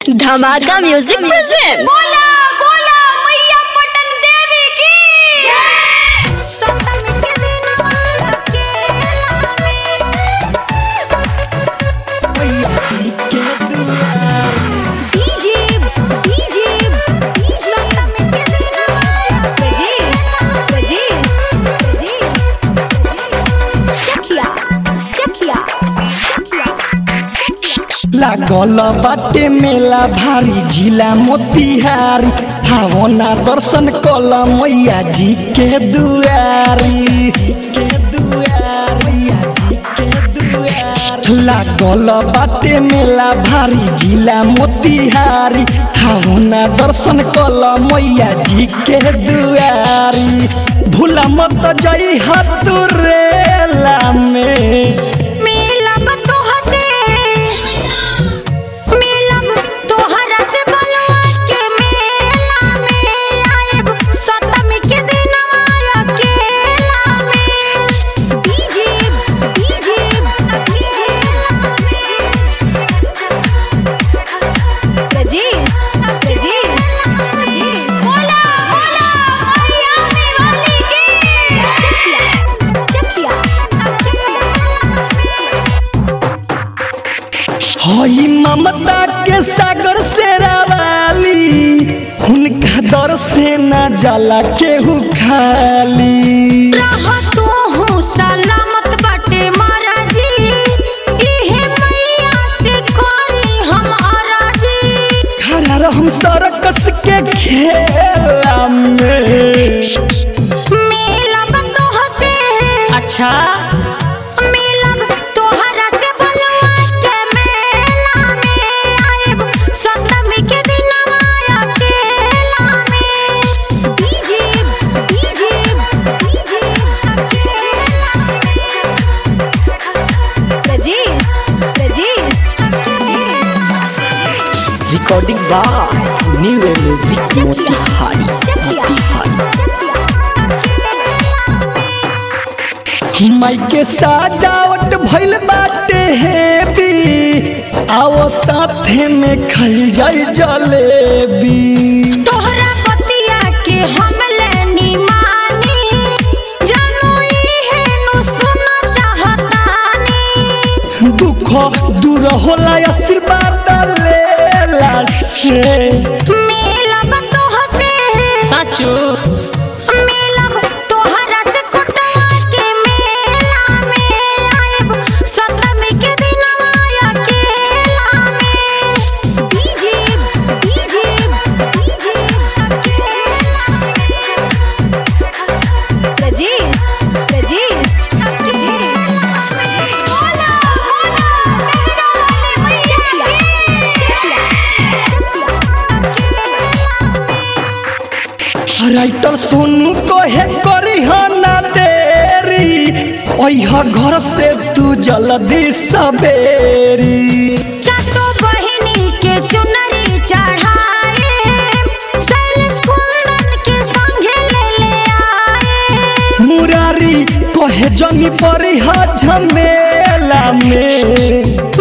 धमाका music present बोला बोला मैया पटन देवी की सप्तमी के दिन माला के लावे डीजे डीजे सप्तमी के दिन माला बजे बजे बजे चखिया चखिया लागल बाटे मेला भारी जिला मोतिहारी भावना दर्शन कल मैया जी के दुआरी के दुआरी जी के दुआरी लागल बाटे मेला भारी जिला मोतिहारी भावना दर्शन कल मैया जी के दुआरी भूला मत जई हतुरेला में मिलब तोहसे मिलब तोहरा से बलवा के मेला में आएब सप्तमी के दिन माया केला में डीजे डीजे गजीज गजीज बोला बोला मैया मेवाली की चकिया हई ममता के सागर से रावाली उनका दर से न जाला केहू खाली रहा तू हूँ सलामत बाटे महाराजी इहे मैया से करी हम अराजी खड़ा रहम सरकस के खेला में मिलब तोहसे अच्छा मिलब तोहरा से बलवा के मेला में आएब सप्तमी के दिन माया केला में डीजे डीजे डीजे गजीज गजीज रिकॉर्डिंग बा न्यू म्यूजिक मोतिहारी मोतिहारी माई के सजावट भइल बाटे हेबी आओ साथे में खल जाई जलेबी तोहरा पतिया के हम लेनी मानी जानू इहे नु सुना चाहतानी दुख दूर होला आशीर्वाद लेला से मिलब तोहसे साचो मिलब तोहरा से कुटवा के मेला में आएब सप्तमी के दिन माया केला में डीजे डीजे गजीज गजीज बोला बोला मेहरा वाले मैया राइटर सोनू कहे करी ना देरी ओह घर से तू जल्दी सवेरी सातो बहिनी के चुनरी चढ़ाए सैलेश कुंदन के संगे ले ले आए मुरारी कहे जनी परी झमेला में